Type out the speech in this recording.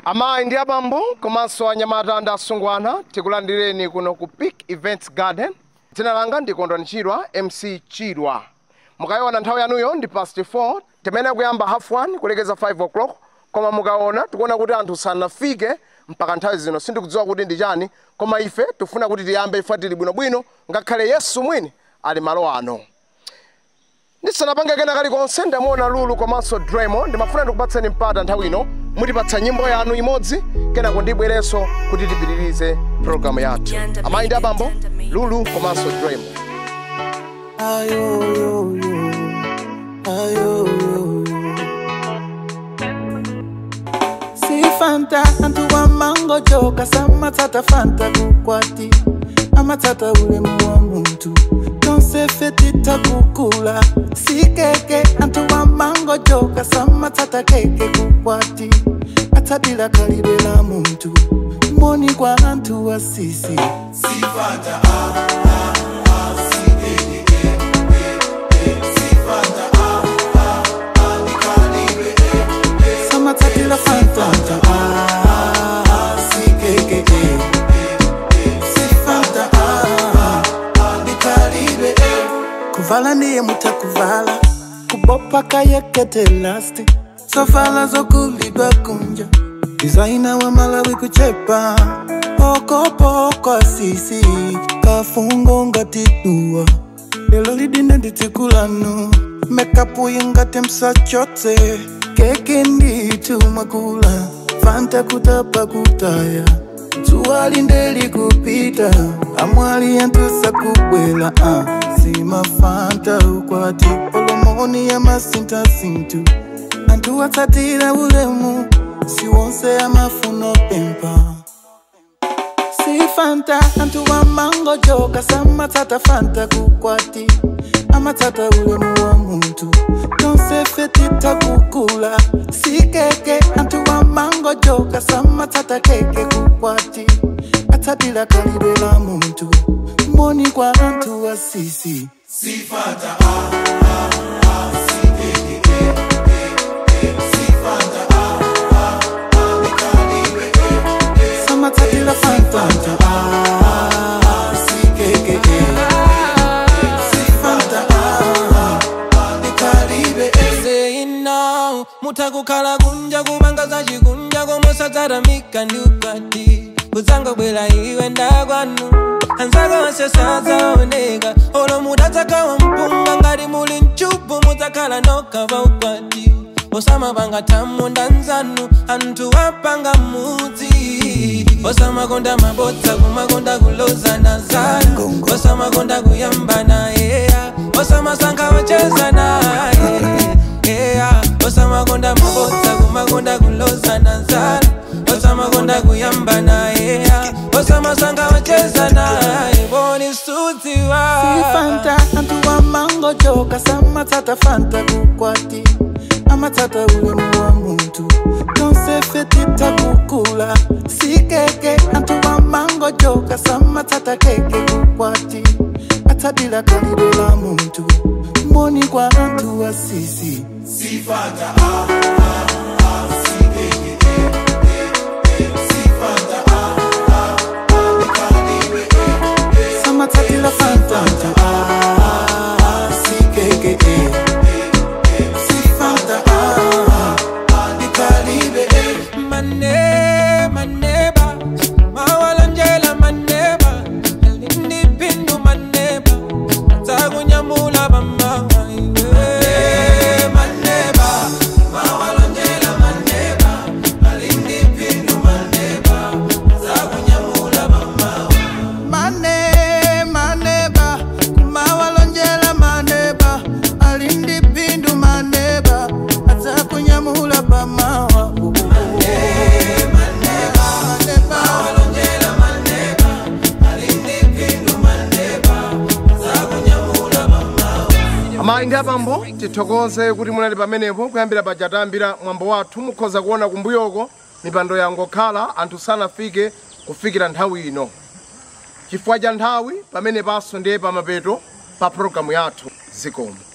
amayi ndi abambo komanso anyamata ndi asungwana tikulandireni kuno ku peak events garden dzina langa ndi kondwani chirwa mc chirwa mukayiona nthawi yanuyo ndi past 4 timene kuyamba half 1 kulekeza 5 o'clock koma mukaona tikuona kuti anthu sanafike mpaka nthawi zino sindikudziwa kuti ndi chani koma ife tifuna kuti tiyambe ife tili bwinobwino ngakhale yesu mwini ali malo ano ndisanapange kena kalikonse ndamuona lulu komanso dremo ndimafuna ndikupatseni mpata nthawi ino mutipatsa nyimbo yanu imodzi kenako ndibwerenso kuti tipitirize programu yathu amayi ndi abambo lulu komanso dremo Ayoyoyo, ayoyoyo. Si fanta antu wa mango joka samatsata fanta kukwati amatsata ulemu wa muntu tonsefetita kukula si keke antu wa mango joka samatsata keke kukwati atsadila kalibe la muntu moni kwa antu wa sisi samatsatila fanta ah, si keke si fanta ah, ndikalibe kuvala ndiye mutakuvala kubopa kayekete lasti sovala zokulidwa kunja dizaina wa malawi kuchepa pokopoko asisi kafungo ngatidua lelo lidine nditikulanu mekapu ingati msachotse keke nditumwakula fanta kutapa kutaya zuwa lindeli kupita amwali yantusa kubwela uh. simafanta ukwati olomoni ya masintasintu antu watsatira ulemu siwonse amafuno pempa si fanta antu wa mango joka samatsata fanta kukwati amatsata ulemu wa muntu tonsefetita kukula si keke antu wa mango joka samatsata keke kukwati atsatila kalibe la muntu moni kwa antu wa sisi samatsatila fanta ah, si keke si fanta ah, ndikalibe saying now mutakukhala kunja kumangaza chikunja komosataramika ndi ukwati kudzangobwera iwe ndakwanu anzako onse sadzaoneka olo mudatsakawa mpunga ngati muli mchupu mudzakhala nokha pa ukwati osamapanga thamu ndanzanu anthu apanga mudzi osamakonda mabodza kumakonda kulozana zanu osamakonda kuyambana yeya osamasankha wacheza naye yeah. osamakonda mabodza kumakonda kulozana zanu osamakonda kuyambana yeya osamasankha wacheza naye boni sudziwa si fanta antu wa mango joka samatsata fanta kukwati amatsata ulemu wa muntu tonsefetita kukula si keke antu wa mango joka samatsata keke kukwati atsadila kalibe la muntu moni kwa antu wa sisi samatsatila fanta ah, si keke si fanta ah, ndikalibe mane maneba mawalonjela maneba ndipindu maneba takunyamula bamawa maneba mawalonjela maneba alindipindu maneba takunyamula bamawa mane maneba kumawalonjela maneba alindi pindu maneba adzakunyamula pamawa amayi ndi abambo tithokoze kuti munali pamenepo kuyambira paja tayambira mwambo wathu mukhoza kuona kumbuyoko mipando yangokhala anthu sanafike kufikira nthawi ino chifukwa cha nthawi pamenepanso ndiye pamapeto pa programu yathu zikomo